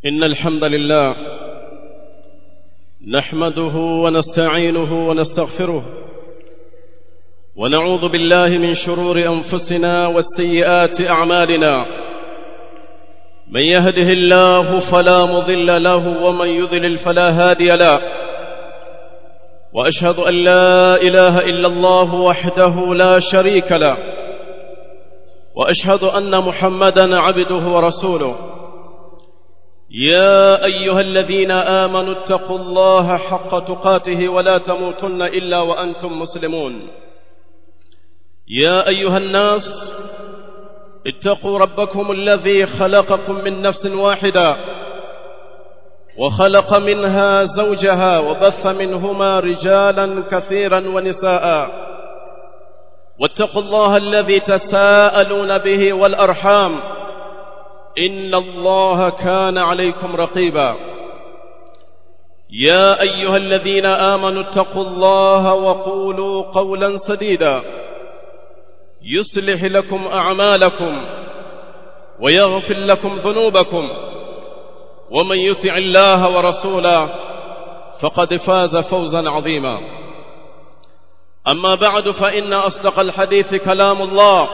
إن الحمد لله نحمده ونستعينه ونستغفره ونعوذ بالله من شرور أنفسنا والسيئات أعمالنا من يهده الله فلا مضل له ومن يضلل فلا هادي له وأشهد أن لا إله إلا الله وحده لا شريك له وأشهد أن محمدا عبده ورسوله يا أيها الذين آمنوا اتقوا الله حق تقاته ولا تموتن إلا وأنتم مسلمون يا أيها الناس اتقوا ربكم الذي خلقكم من نفس واحدة وخلق منها زوجها وبث منهما رجالا كثيرا ونساء واتقوا الله الذي تساءلون به والأرحام إن الله كان عليكم رقيبا يا أيها الذين آمنوا اتقوا الله وقولوا قولا سديدا يصلح لكم أعمالكم ويغفر لكم ذنوبكم ومن يطع الله ورسوله فقد فاز فوزا عظيما أما بعد فإن أصدق الحديث كلام الله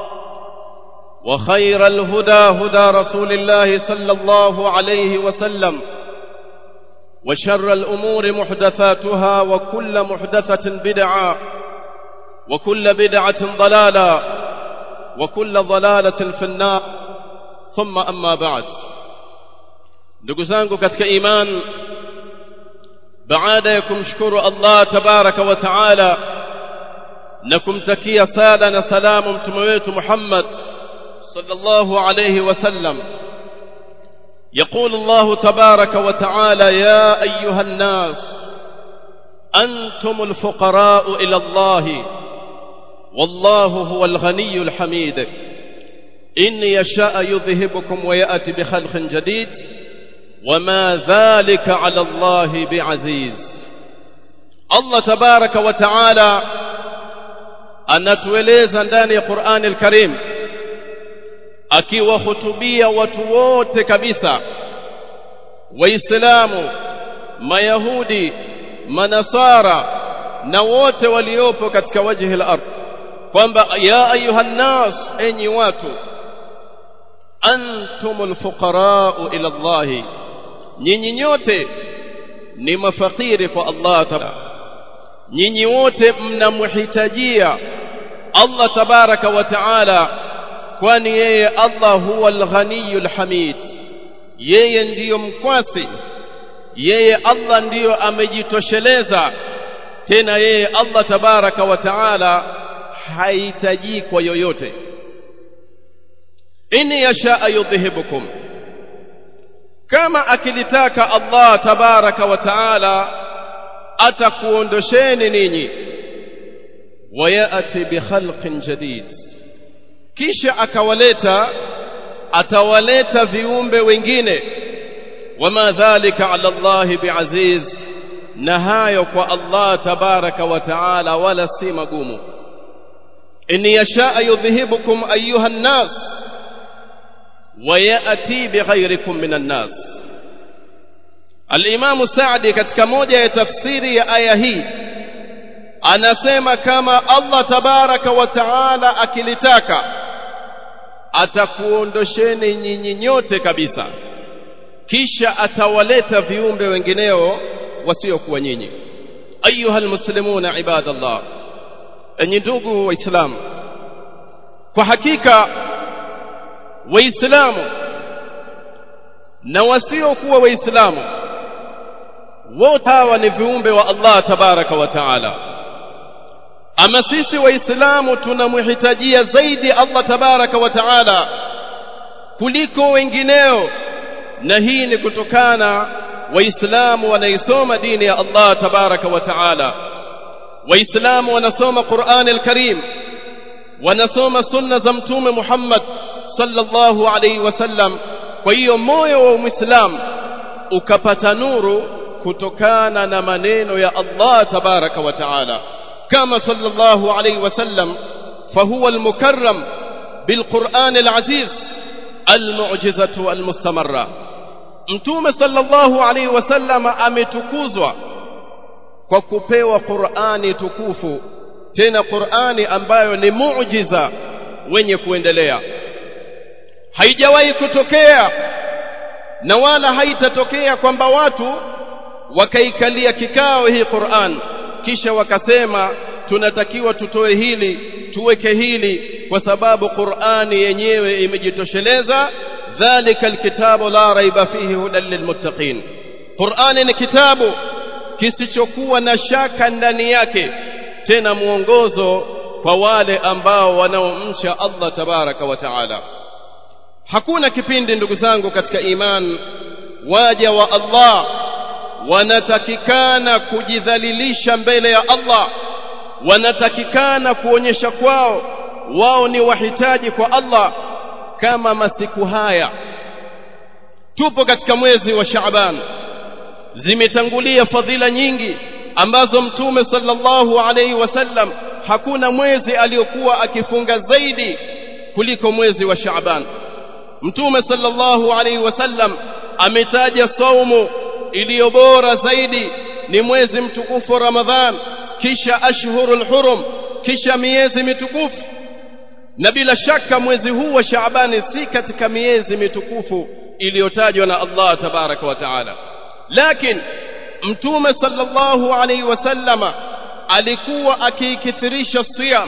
وخير الهدى هدى رسول الله صلى الله عليه وسلم وشر الأمور محدثاتها وكل محدثة بدعة وكل بدعة ضلالة وكل ضلالة في النار ثم أما بعد ndugu zangu katika iman baada ya kumshukuru Allah tabaraka wa taala na kumtakia sala na salamu mtume wetu Muhammad sallallahu alayhi wasallam يقول الله تبارك وتعالى يا أيها الناس أنتم الفقراء إلى الله والله هو الغني الحميد إن يشاء يذهبكم ويأتي بخلق جديد وما ذلك على الله بعزيز الله تبارك وتعالى anatueleza ndani ya Qur'ani al-Karim akiwahutubia watu wote kabisa waislamu mayahudi manasara na wote waliopo katika wajhi al-ardh kwamba ya ayuhan nas enyi watu antumul fuqara ila Allah nyinyi nyote ni mafakiri kwa Allah tabaraka nyinyi wote mnamhitajia Allah tabaraka wa taala kwani yeye Allah huwa al-ghaniyul hamid yeye ndiyo mkwasi yeye Allah ndiyo amejitosheleza tena yeye Allah tabaraka wa taala hahitaji kwa yoyote inni yasha yudhhibukum kama akilitaka Allah tabaraka wa taala atakuondosheni ninyi wayati bikhalqin jadid kisha akawaleta atawaleta viumbe wengine wama dhalika ala Allah biaziz na hayo kwa Allah tabaraka wa taala wala si magumu in yasha yudhhibukum ayuha an-nas وياتي بغيركم من الناس الامام سعدي katika moja ya tafsiri ya aya hii anasema kama Allah tabaraka wa taala akilitaka atakuondosheni nyinyi nyote kabisa kisha atawaleta viumbe wengineo wasiokuwa nyinyi ayuha almuslimuna ibadallah enyi ndugu waislamu kwa hakika waislamu na wasiokuwa waislamu wote hawa ni viumbe wa Allah tabaraka wa taala ama sisi waislamu tunamhitajia zaidi Allah tabaraka wa taala kuliko wengineo na hii ni kutokana waislamu wanaisoma dini ya Allah tabaraka wa taala waislamu wanasoma Qur'an al-Karim wanasoma sunna za mtume Muhammad sallallahu alayhi wasallam kwa hiyo moyo wa muislam ukapata nuru kutokana na maneno ya Allah tabaraka wa taala kama sallallahu alayhi wasallam fahuwa almukarram bilquran alaziz almu'jizatu almustamarra mtume sallallahu alaihi wasallam ametukuzwa kwa kupewa Qur'ani tukufu tena Qur'ani ambayo ni muujiza wenye kuendelea haijawahi kutokea na wala haitatokea kwamba watu wakaikalia kikao hii Qur'an kisha wakasema tunatakiwa tutoe hili tuweke hili kwa sababu Qur'ani yenyewe imejitosheleza dhalika alkitabu la raiba fihi hudan lilmuttaqin Qur'ani ni kitabu kisichokuwa na shaka ndani yake tena mwongozo kwa wale ambao wanaomcha Allah tabaraka wa taala hakuna kipindi ndugu zangu katika iman waja wa Allah wanatakikana kujidhalilisha mbele ya Allah wanatakikana kuonyesha kwao wao ni wahitaji kwa Allah kama masiku haya tupo katika mwezi wa Shaaban zimetangulia fadhila nyingi ambazo mtume sallallahu alaihi wasallam hakuna mwezi aliyokuwa akifunga zaidi kuliko mwezi wa Shaaban mtume sallallahu alaihi wasallam ametaja saumu iliyo bora zaidi ni mwezi mtukufu wa Ramadhan kisha ashhurul hurum kisha miezi mitukufu na bila shaka mwezi huu wa Shaabani si katika miezi mitukufu iliyotajwa na Allah tabaraka wa taala lakini mtume sallallahu alaihi wasallama alikuwa akikithirisha siyam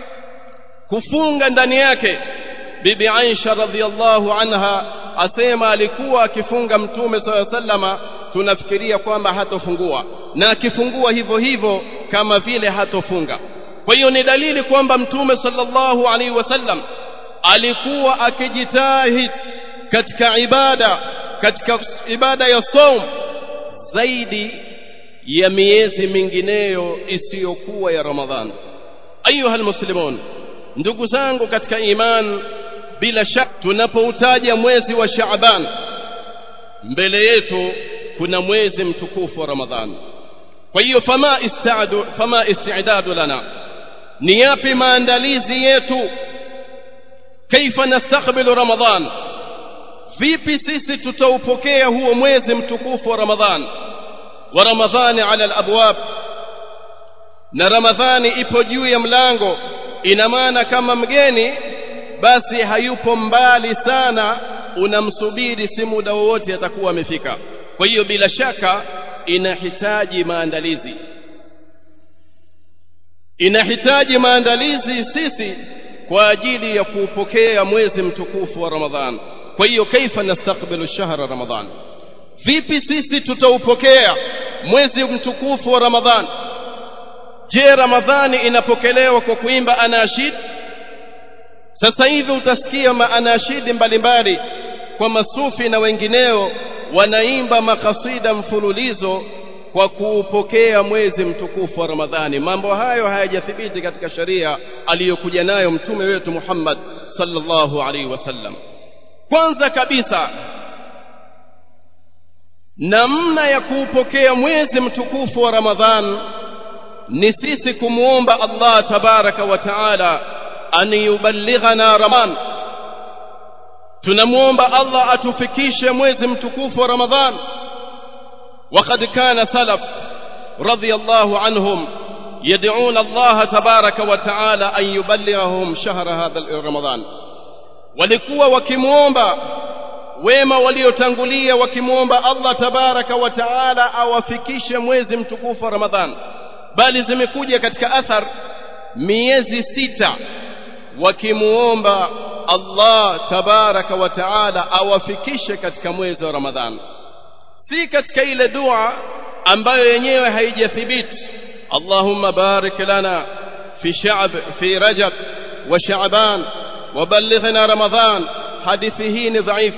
kufunga ndani yake bibi Aisha radhiallahu anha asema alikuwa akifunga mtume sallallahu alaihi wasallama tunafikiria kwamba hatofungua na akifungua hivyo hivyo kama vile hatofunga kwa hiyo ni dalili kwamba mtume sallallahu alaihi wasallam alikuwa akijitahid katika ibada katika ibada ya saum zaidi ya miezi mingineyo isiyokuwa ya Ramadhan ayuha almuslimun ndugu zangu katika iman bila shaka tunapoutaja mwezi wa Shaaban mbele yetu kuna mwezi mtukufu wa Ramadhan kwa hiyo fama istaadu fama isti'dadu lana ni yapi maandalizi yetu kaifa nastakbilu Ramadhan vipi sisi tutaupokea huo mwezi mtukufu wa Ramadhan wa Ramadhani ala alabwab na Ramadhani ipo juu ya mlango ina maana kama mgeni basi hayupo mbali sana unamsubiri si muda wowote atakuwa amefika kwa hiyo bila shaka inahitaji maandalizi inahitaji maandalizi sisi kwa ajili ya kuupokea mwezi mtukufu wa Ramadhan kwa hiyo kaifa nastakbilu shahra Ramadhan vipi sisi tutaupokea mwezi mtukufu wa Ramadhan je Ramadhani inapokelewa kwa kuimba anashid sasa hivi utasikia maanashidi mbalimbali kwa masufi na wengineo wanaimba makasida mfululizo kwa kuupokea mwezi mtukufu wa Ramadhani mambo hayo hayajathibiti katika sharia aliyokuja nayo mtume wetu Muhammad sallallahu alaihi wasallam kwanza kabisa namna ya kuupokea mwezi mtukufu wa Ramadhan ni sisi kumwomba Allah tabaraka wa taala an yuballighana Ramadhan tunamwomba Allah atufikishe mwezi mtukufu wa Ramadhan وقد كان سلف رضي الله عنهم يدعون الله تبارك وتعالى أن يبلغهم شهر هذا رمضان walikuwa wakimwomba wema waliotangulia wakimwomba Allah tabaraka wa taala awafikishe mwezi mtukufu wa Ramadhan bali zimekuja katika athar miezi sita wakimwomba Allah tabaraka wa taala awafikishe katika mwezi wa Ramadhan si katika ile dua ambayo yenyewe haijathibiti Allahumma barik lana fi sha'b fi rajab wa sha'ban وبلغنا رمضان حديثه ni ضعيف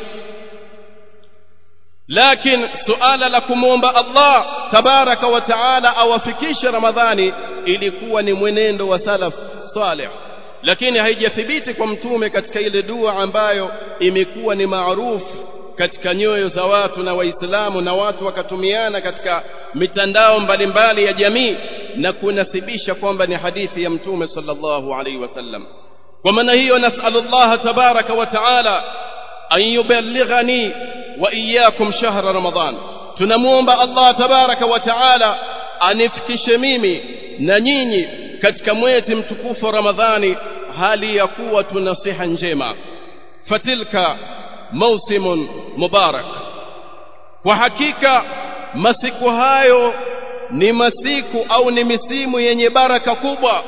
لكن سؤال لكموomba Allah tabaraka wa taala awafikishe Ramadhani ilikuwa ni mwenendo wa salaf salih lakini haijathibiti kwa mtume katika ile dua ambayo imekuwa ni maarufu katika nyoyo za watu na waislamu na watu wakatumiana katika mitandao mbalimbali ya jamii na kunasibisha kwamba ni hadithi ya mtume sallallahu alaihi wasallam kwa maana hiyo nasallallahu tabaraka wa taala an yuballighani wa iyyakum shahra ramadan tunamuomba Allah tabaraka wa taala anifikishe mimi na nyinyi katika mwezi mtukufu wa Ramadhani hali ya kuwa tuna siha njema fatilka mausimun mubarak kwa hakika masiku hayo ni masiku au ni misimu yenye baraka kubwa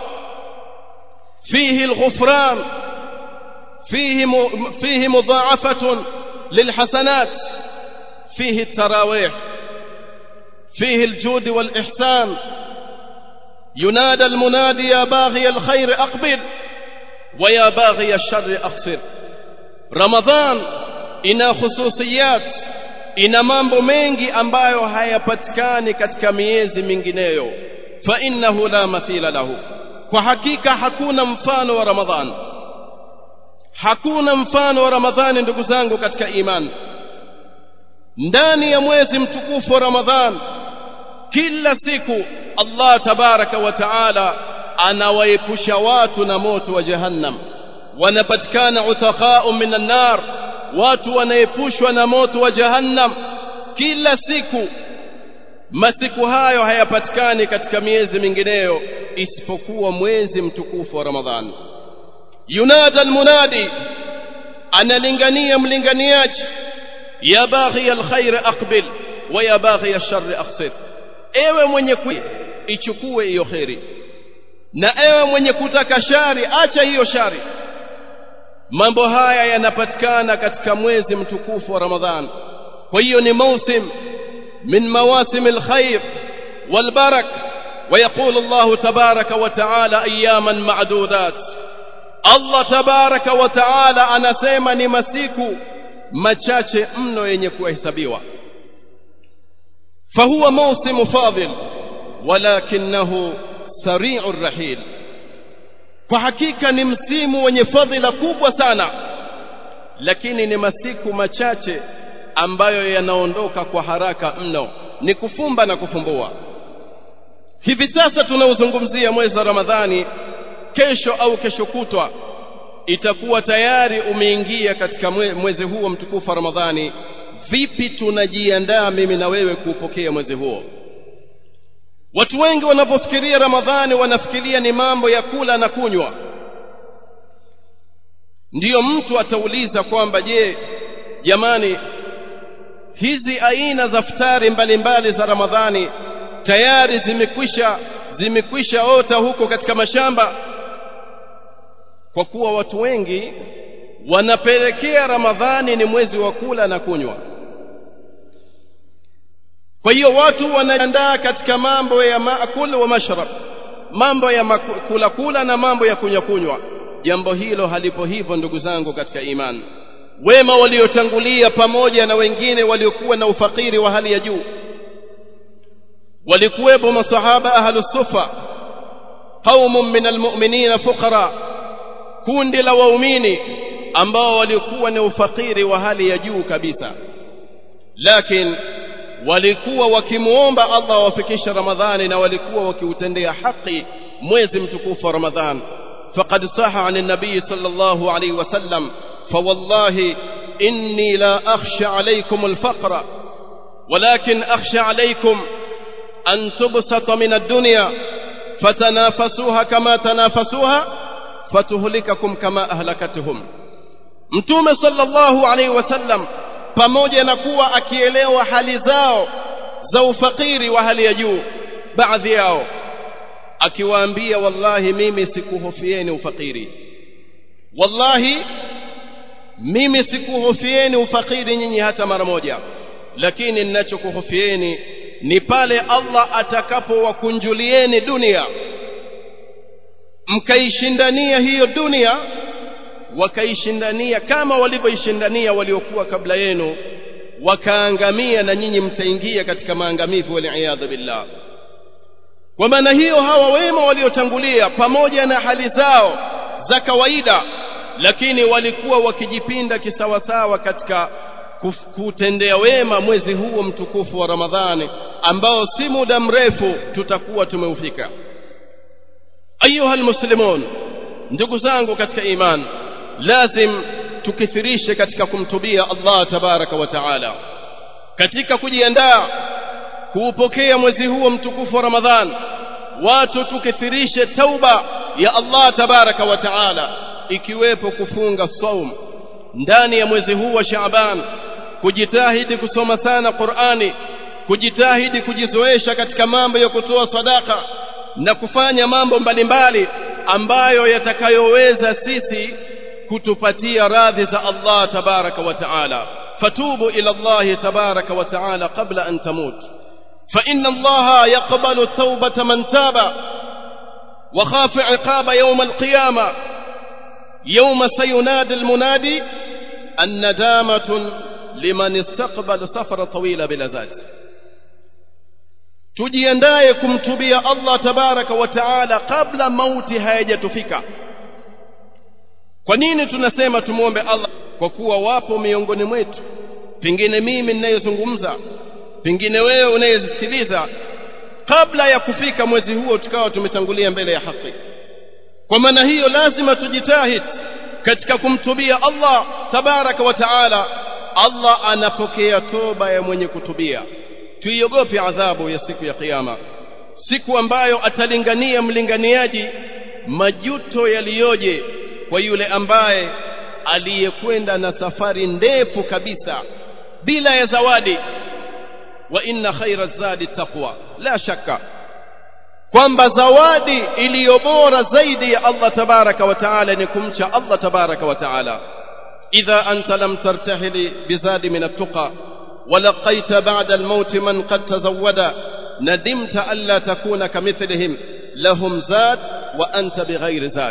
fihi alghufran fihi fihi mudha'afatun lilhasanat fihi التراويح فيه الجود والإحسان ينادى المنادي يا باغي الخير أقبل ويا باغي الشر أقصر رمضان ina khususiyat ina mambo mengi ambayo hayapatikani katika miezi mingineyo fa innahu la mathila lahu kwa hakika hakuna mfano wa ramadhan hakuna mfano wa ramadhani ndugu zangu katika imani ndani ya mwezi mtukufu wa ramadhan kila siku Allah tabaraka wa taala anawaepusha watu na moto wa jahannam wanapatikana utakhau minan nar watu wanaepushwa na moto wa jahannam kila siku masiku hayo hayapatikani katika miezi mingineyo isipokuwa mwezi mtukufu wa ramadhan yunada almunadi analingania mlinganiaji ya baghi alkhair aqbil wa ya baghi alshar aqsir ewe mwenye ku ichukue hiyo khairi na ewe mwenye kutaka shari acha hiyo shari mambo haya yanapatikana katika mwezi mtukufu wa ramadhan kwa hiyo ni mausim min mawasim alkhair walbarak ويقول الله تبارك وتعالى اياما معدودات الله تبارك وتعالى anasema ni masiku machache mno yenye kuhesabiwa فهو موسم فاضل ولكنه سريع الرحيل kwa hakika ni msimu wenye fadhila kubwa sana lakini ni masiku machache ambayo yanaondoka kwa haraka mno ni kufumba na kufumbua hivi sasa tunauzungumzia mwezi wa Ramadhani kesho au kesho kutwa itakuwa tayari umeingia katika mwezi huo mtukufu wa Ramadhani vipi tunajiandaa mimi na wewe kuupokea mwezi huo watu wengi wanapofikiria Ramadhani wanafikiria ni mambo ya kula na kunywa ndiyo mtu atauliza kwamba je jamani hizi aina za futari mbalimbali za Ramadhani tayari zimekwisha zimekwisha ota huko katika mashamba kwa kuwa watu wengi wanapelekea Ramadhani ni mwezi wa kula na kunywa kwa hiyo watu wanaandaa katika mambo ya maakul wa mashrab mambo ya kula kula na mambo ya kunywa kunywa jambo hilo halipo hivyo ndugu zangu katika imani wema waliotangulia pamoja na wengine waliokuwa na ufakiri wa hali ya juu walikuwepo masahaba ahlus sufa qaumun min almu'minina fuqara kundi la waumini ambao walikuwa na ufakiri wa hali ya juu kabisa lakini walikuwa wakimuomba Allah awafikishe Ramadhani na walikuwa wakiutendea haki mwezi mtukufu wa Ramadhan faqad saha an an-nabiy sallallahu alayhi wasallam fawallahi inni la akhsha alaykum al-faqra ولكن أخشى عليكم أن تبسط من الدنيا فتنافسوها كما تنافسوها فتهلككم كما أهلكتهم mtume sallallahu alaihi wasallam pamoja na kuwa akielewa hali zao za ufakiri wa hali ya juu baadhi yao akiwaambia wallahi mimi sikuhofieni ufakiri wallahi mimi sikuhofieni ufakiri nyinyi hata mara moja lakini ninachokuhofieni ni pale Allah atakapowakunjulieni dunia mkaishindania hiyo dunia wakaishindania kama walivyoishindania waliokuwa kabla yenu wakaangamia na nyinyi mtaingia katika maangamivu waliyadhu billah kwa maana hiyo hawa wema waliotangulia pamoja na hali zao za kawaida lakini walikuwa wakijipinda kisawasawa katika kutendea wema mwezi huo mtukufu wa Ramadhani ambao si muda mrefu tutakuwa tumeufika ayuha almuslimun ndugu zangu katika imani lazim tukithirishe katika kumtubia Allah tabaraka wa taala katika kujiandaa kuupokea mwezi huo mtukufu wa Ramadhan watu tukithirishe tauba ya Allah tabaraka wa taala ikiwepo kufunga saum ndani ya mwezi huu wa Shaaban kujitahidi kusoma sana Qur'ani kujitahidi kujizoesha katika mambo ya kutoa sadaka na kufanya mambo mbalimbali ambayo yatakayoweza sisi kutupatia radhi za Allah tabaraka wa taala fatubu ila Allah tabaraka wa taala qabla an tamut fa inna Allah yaqbalu tawbata man taba wa khafa iqaba yawm al-qiyamah يوم سينادي المنادي الندامة لمن استقبل سفر طويل بلا ذات tujiandaye kumtubia Allah tabaraka wa taala kabla mauti hayajatufika kwa nini tunasema tumuombe Allah kwa kuwa wapo miongoni mwetu pengine mimi ninayezungumza pengine wewe unayesikiliza kabla ya kufika mwezi huo tukawa tumetangulia mbele ya haki kwa maana hiyo lazima tujitahid katika kumtubia Allah tabaraka wa taala Allah anapokea toba ya mwenye kutubia tuiogope adhabu ya siku ya kiyama siku ambayo atalingania mlinganiaji majuto yaliyoje kwa yule ambaye aliyekwenda na safari ndefu kabisa bila ya zawadi wa inna khaira zadi taqwa la shakka kwamba zawadi iliyo bora zaidi ya Allah tabaraka wa taala ni kumcha Allah tabaraka wa taala idha anta lam tartahili bizadi min at-tuqa ولقيت بعد الموت من قد تزود ندمت ألا تكون كمثلهم لهم زاد وأنت بغير زاد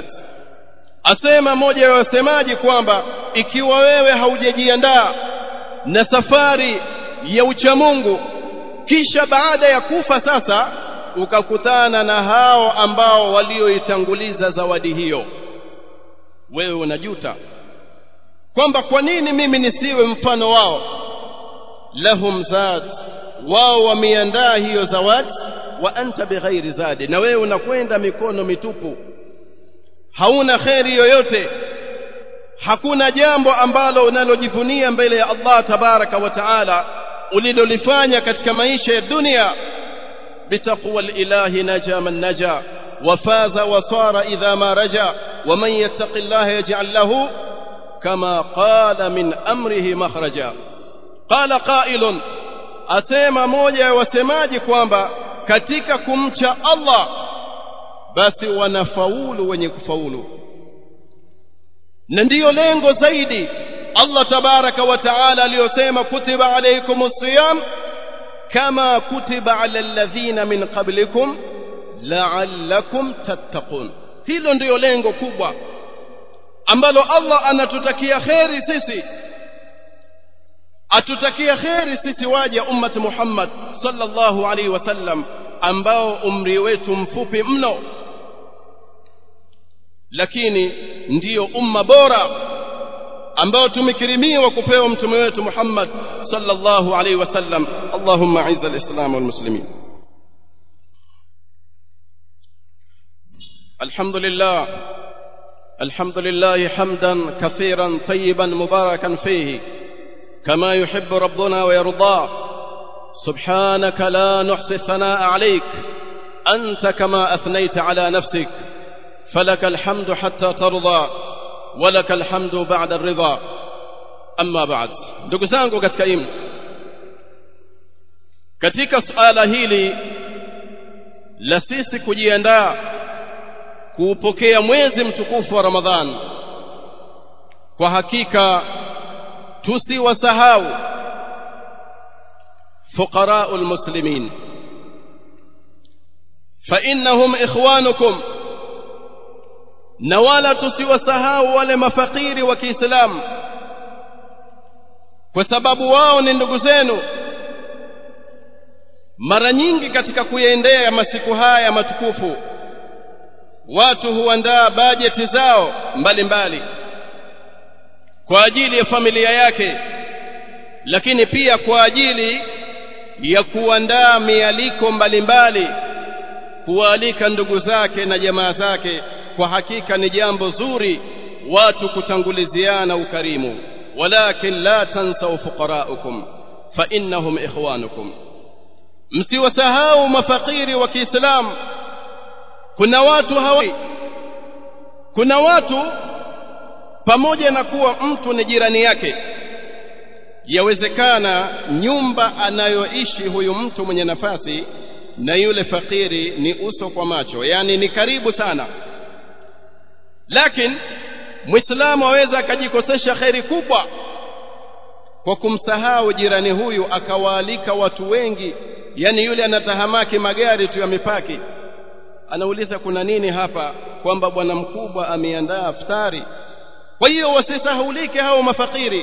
asema moja ya wasemaji kwamba ikiwa wewe haujajiandaa na safari ya uchamungu kisha baada ya kufa sasa ukakutana na hao ambao walioitanguliza zawadi hiyo wewe unajuta kwamba kwa nini mimi nisiwe mfano wao lahum zad wao wameandaa hiyo zawadi wa anta bighairi zadi na wewe unakwenda mikono mitupu hauna kheri yoyote hakuna jambo ambalo unalojivunia mbele ya Allah tabaraka wa taala ulilolifanya katika maisha ya dunia bitaqwa lilahi naja man naja وفاز وصار إذا ما رجا ومن يتق الله يجعل له كما قال من أمره مخرجا قال قائل asema moja ya wasemaji kwamba katika kumcha Allah basi wanafaulu wenye kufaulu na ndiyo lengo zaidi Allah tabaraka wa taala aliyosema kutiba alaykumus siyam kama kutiba ala alladhina min qablikum la'allakum tattaqun hilo ndiyo lengo kubwa ambalo Allah anatutakia kheri sisi atutakia kheri sisi waja ummat Muhammad sallallahu alaihi wasallam ambao umri wetu mfupi mno lakini ndiyo umma bora ambao tumekirimiwa kupewa mtume wetu Muhammad sallallahu alaihi wasallam Allahumma aiz al-islam wal muslimin الحمد لله الحمد لله حمدا كثيرا طيبا مباركا فيه كما يحب ربنا ويرضاه سبحانك لا نحصي الثناء عليك أنت كما أثنيت على نفسك فلك الحمد حتى ترضى ولك الحمد بعد الرضا أما بعد ndugu zangu katika imani katika suala hili la sisi kujiandaa kuupokea mwezi mtukufu wa Ramadhan kwa hakika tusiwasahau فقراء المسلمين فإنهم إخوانكم نوالا tusiwasahau wale mafakiri wa Kiislamu kwa sababu wao ni ndugu zenu mara nyingi katika kuyaendea masiku haya matukufu watu huandaa bajeti zao mbalimbali mbali. kwa ajili ya familia yake lakini pia kwa ajili ya kuandaa mialiko mbalimbali kualika ndugu zake na jamaa zake kwa hakika ni jambo zuri watu kutanguliziana ukarimu walakin la tansau fuqaraukum fa innahum ikhwanukum msiwasahau mafakiri wa Kiislamu kuna watu hawa kuna watu pamoja na kuwa mtu ni jirani yake yawezekana nyumba anayoishi huyu mtu mwenye nafasi na yule fakiri ni uso kwa macho yani ni karibu sana lakini muislamu aweza akajikosesha kheri kubwa kwa kumsahau jirani huyu akawaalika watu wengi yani yule anatahamaki magari tu yamepaki anauliza kuna nini hapa kwamba bwana mkubwa ameandaa iftari kwa hiyo wasisahulike hao mafakiri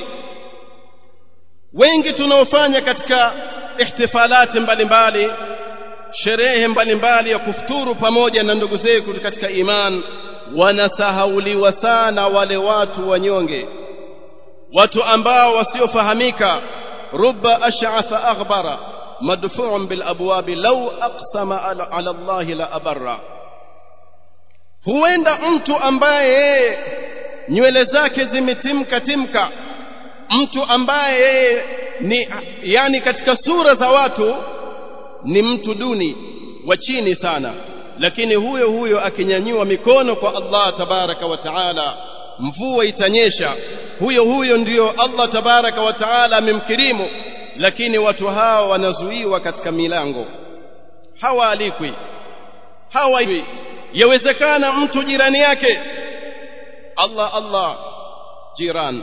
wengi tunaofanya katika ihtifalati mbalimbali sherehe mbalimbali ya kufuturu pamoja na ndugu zetu katika iman wanasahauliwa sana wale watu wanyonge watu ambao wasiofahamika rubba ash'atha aghbara madfu'un bil abwabi law aqsama ala, ala Allah la abarra huenda mtu ambaye nywele zake zimetimka timka mtu ambaye yeye ni yani katika sura za watu ni mtu duni wa chini sana lakini huyo huyo akinyanyua mikono kwa Allah tabaraka wa taala mvua itanyesha huyo huyo ndiyo Allah tabaraka wa taala amemkirimu lakini watu hao wanazuiwa katika milango hawaalikwi hawaiwi yawezekana mtu jirani yake Allah Allah jiran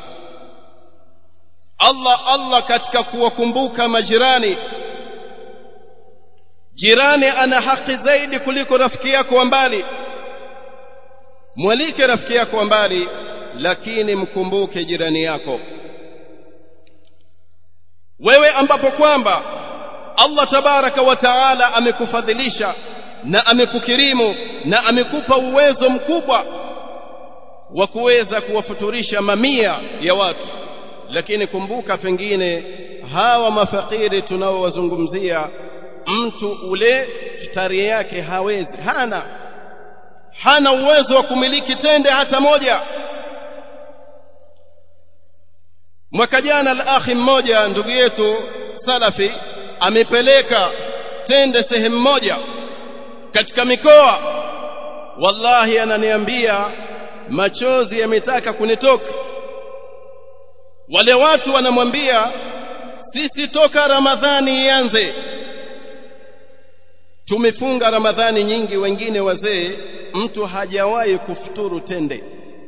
Allah Allah katika kuwakumbuka majirani jirani ana haki zaidi kuliko rafiki yako wa mbali mwalike rafiki yako wa mbali lakini mkumbuke jirani yako wewe ambapo kwamba Allah tabaraka wa taala amekufadhilisha na amekukirimu na amekupa uwezo mkubwa wa kuweza kuwafuturisha mamia ya watu lakini kumbuka pengine hawa mafakiri tunaowazungumzia mtu ule futari yake hawezi hana hana uwezo wa kumiliki tende hata moja mwaka jana al-akhi mmoja ndugu yetu salafi amepeleka tende sehemu moja katika mikoa wallahi ananiambia machozi yametaka kunitoka wale watu wanamwambia sisi toka ramadhani ianze tumefunga ramadhani nyingi wengine wazee mtu hajawahi kufuturu tende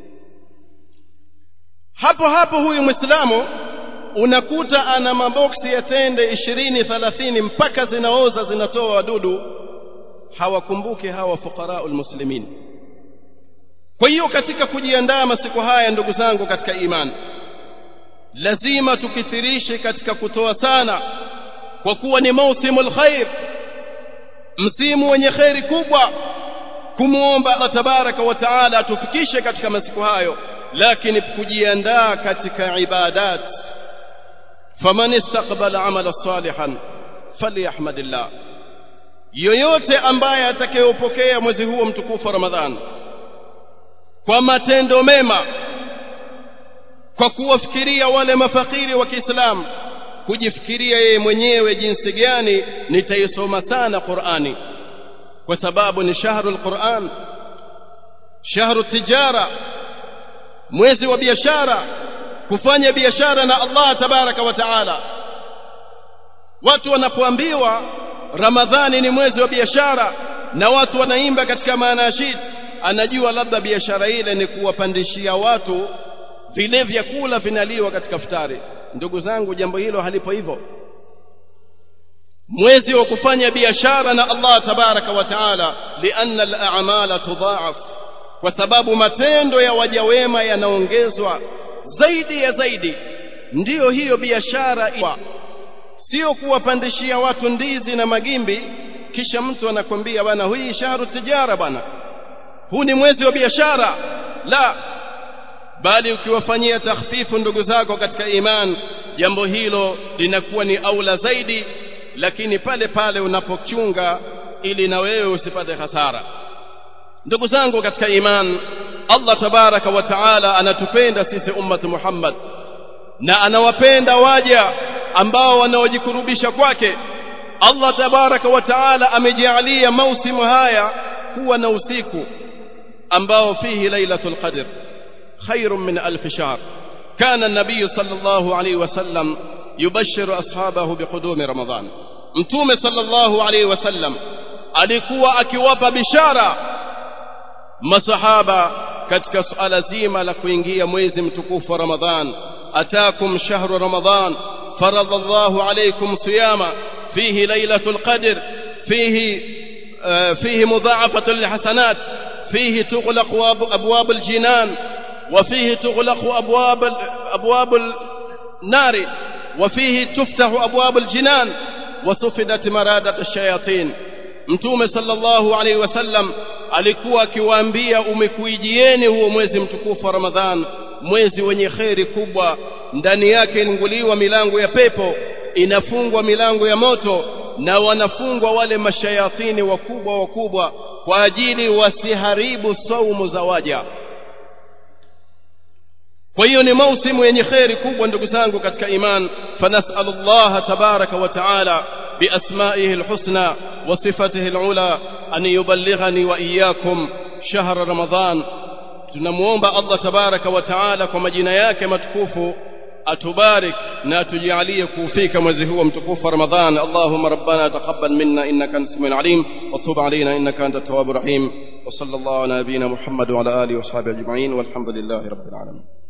hapo hapo huyu mwislamu unakuta ana maboksi ya tende ishirini thalathini mpaka zinaoza zinatoa wadudu hawakumbuki hawa fuqaraul muslimin kwa hiyo katika kujiandaa masiku haya ndugu zangu katika imani lazima tukithirishe katika kutoa sana kwa kuwa ni mausimul khair msimu wenye kheri kubwa kumwomba Allah tabaraka wa taala atufikishe katika masiku hayo lakini kujiandaa katika ibadat faman istaqbala amala salihan falyahmadillah yoyote ambaye atakayopokea mwezi huo mtukufu wa Ramadhan kwa matendo mema kwa kuwafikiria wale mafakiri wa Kiislamu kujifikiria yeye mwenyewe jinsi gani nitaisoma sana Qur'ani kwa sababu ni shahrul Qur'an shahru tijara mwezi wa biashara kufanya biashara na Allah tabaraka wa taala watu wanapoambiwa Ramadhani ni mwezi wa biashara na watu wanaimba katika maanashid anajua labda biashara ile ni kuwapandishia watu vile vyakula vinaliwa katika futari ndugu zangu jambo hilo halipo hivyo mwezi wa kufanya biashara na Allah tabaraka wa taala lianna al-a'mala tudha'af kwa sababu matendo ya waja wema yanaongezwa zaidi ya zaidi ndiyo hiyo biashara sio kuwapandishia watu ndizi na magimbi kisha mtu anakwambia bwana hii shahru tijara bwana huu ni mwezi wa biashara la bali ukiwafanyia takhfifu ndugu zako katika iman jambo hilo linakuwa ni aula zaidi lakini pale pale unapochunga ili na wewe usipate hasara ndugu zangu katika iman Allah tabaraka wa taala anatupenda sisi ummati Muhammad na anawapenda waja ambao wanaojikurubisha kwake Allah tabaraka wa taala amejalia mausimu haya kuwa na usiku ambao fihi lailatul qadr khairun min alf shahr kana an-nabiy sallallahu alayhi wasallam yubashshiru ashabahu biqudumi ramadan mtume sallallahu alayhi wasallam alikuwa akiwapa bishara masahaba katika suala zima la kuingia mwezi mtukufu wa ramadhan atakum shahru ramadan فرض الله عليكم صياما فيه ليلة القدر فيه فيه مضاعفة للحسنات فيه تغلق أبواب الجنان وفيه تغلق أبواب أبواب النار وفيه تفتح أبواب الجنان وسفدت مرادة الشياطين mtume sallallahu alaihi wasallam alikuwa akiwaambia umekuijieni huo mwezi mtukufu wa ramadhan mwezi wenye kheri kubwa ndani yake ilinguliwa milango ya pepo inafungwa milango ya moto na wanafungwa wale mashayatini wakubwa wakubwa kwa ajili wasiharibu saumu za waja kwa hiyo ni mausimu yenye kheri kubwa ndugu zangu katika iman fanasalu llaha tabaraka wa taala بأسمائه الحسنى وصفته العلى أن يبلغني وإياكم شهر رمضان tunamuomba Allah tabaraka wa taala kwa majina yake matukufu atubarik na atujalie kufika mwezi huu mtukufu Ramadhan Allahumma rabbana taqabbal minna innaka antas samiul alim wa tub alayna innaka antat tawwabur rahim wa sallallahu ala nabiyyina Muhammad wa ala alihi wa sahbihi ajma'in walhamdulillahi rabbil alamin